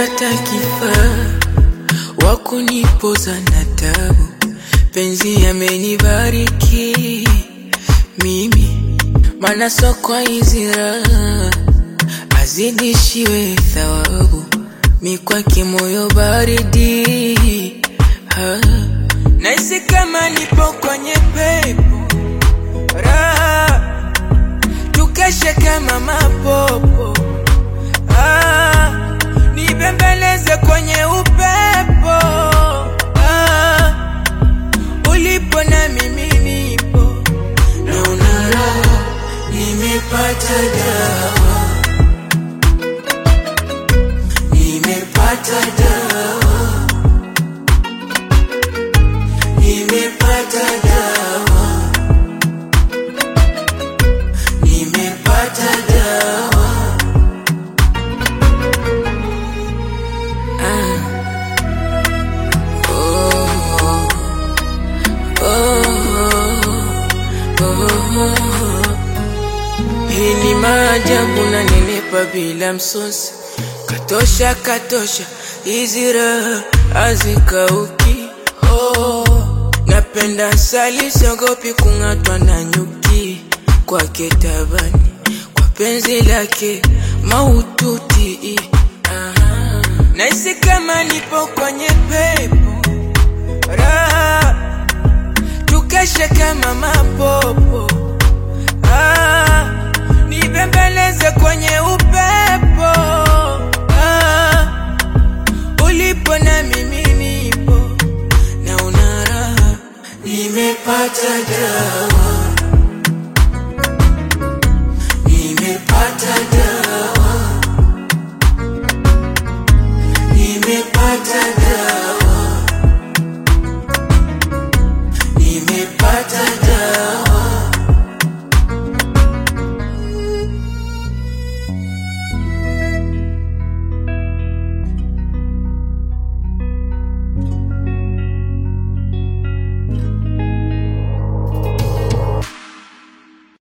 nimepata kifaa wa kunipoza na tabu, penzi amenibariki mimi, mana sokwa hizi raha azidishiwe thawabu, mi kwake moyo baridi ha. Naisi kama nipo kwenye pepo raha, tukeshe kama mapopo ah, nibembeleze kwenye upepo ah, ulipo na mimi nipo, naona raha, nimepata dawa, nimepata dawa, nimepata dawa, nimepata dawa. Hii ni maajabu na nenepa bila msosi, katosha katosha, hizi raha hazikauki. Oh, napenda asali, siogopi kung'atwa na nyuki, kwake tabani, kwa penzi lake maututi. Aha. Nahisi kama nipo kwenye pepo raha, tukeshe kama mapopo ah, nibembeleze kwenye upepo ah, ulipo na mimi nipo, naona raha, nimepata dawa,